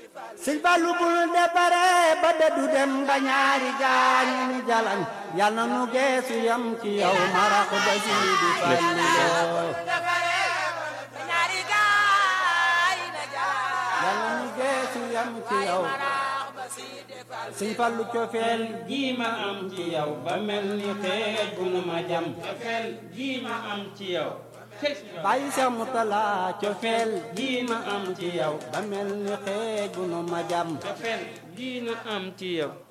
sëñ Fallu bul dépare ba dëddu dem ba ñaari gaañu ni jalañ yal na nu geesu yam ci yow marax ba Sidi Fallu yal na nu geesu yam ci yow sëñ Fallu cofeel ji ma am ci yow ba mel ni xeej bu nu ma jam cofeel ji ma am ci yow bàyyi Seex Murtala cofeel ji ma am ci yow ba mel ni xeej bu nu ma jam cofeel ji na am ci yow